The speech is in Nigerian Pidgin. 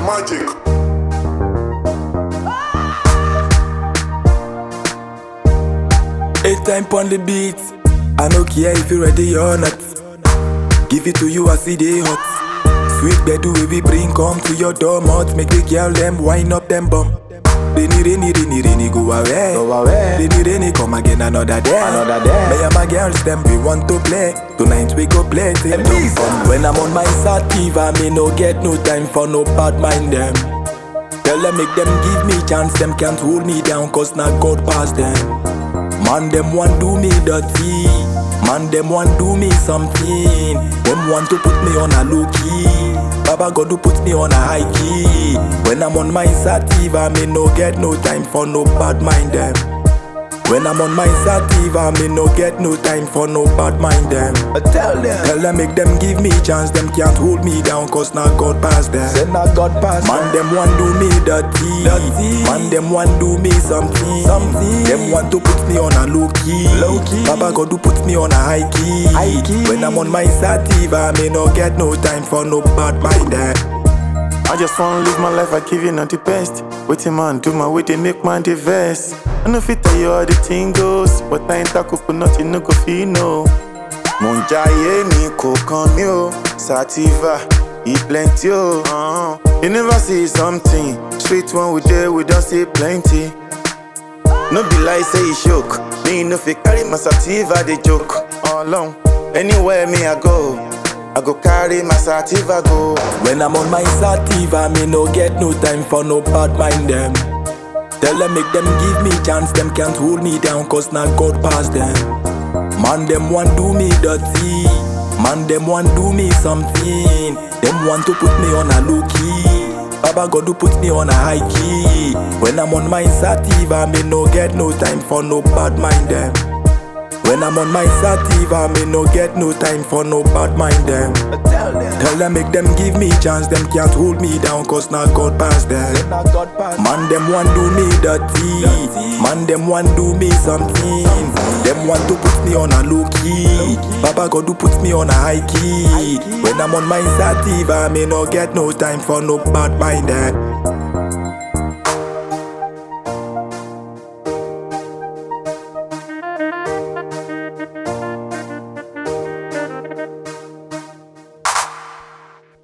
magic. Eight time on the beat. I no care if you ready or not. Give it to you as it dey hot. Sweet bedu we we bring come to your door mouth. Make the girl them wind up them bum. Rainy, rainy, rainy, rainy, go away. Go away. Rainy, rainy, come again another day. Another day. Me and my girls, them we want to play. Tonight we go play till Elisa. dawn. When I'm on my sativa, me no get no time for no bad mind them. Tell them make them give me chance, them can't hold me down, cause not God pass them. Man, them want do me dirty. Man, them want do me something. Them want to put me on a low key. Baba God to put me on a high key. When I'm on my sativa, me no get no time for no bad mind them. When I'm on my sativa, me no get no time for no bad mind them. I tell them. Tell them make them give me chance, them can't hold me down, cause not God pass them. Say not God pass. Man, them want do me dirty. Dirty. Man, them want do me something. Something. Them want to put me on a low key. Low key. Baba God to put me on a high key. High key. When I'm on my sativa, me no get no time for no bad mind. eh. I just wanna live my life, I give you not the best. Waiting man, do my way, they make man the best. I know fit tell you how the thing goes, but I ain't talk up nothing, no go feel no. Mo ń jayé mi kò kàn mí o, sativa, e plenty o. Uh-huh. You never see something, straight one we there, we don't see plenty. No be lie, say e choke. Me no fit carry my sativa, they joke. All along, anywhere me I go, I go carry my sativa go. When I'm on my sativa, me no get no time for no bad mind them. Tell them make them give me chance, them can't hold me down, cause not God pass them. Man, them want do me dirty. Man, them want do me something. Them want to put me on a low key. Baba God to put me on a high key. When I'm on my sativa, me no get no time for no bad mind them. When I'm on my sativa, me no get no time for no bad mind them. I tell them. Tell them make them give me chance, them can't hold me down, cause not God pass Say them. not God pass. Man, them want do me dirty. Dirty. Man, them want do me something. Them want to put me on a low key. Baba God to put me on a high key. key. When I'm on my sativa, me no get no time for no bad mind. eh.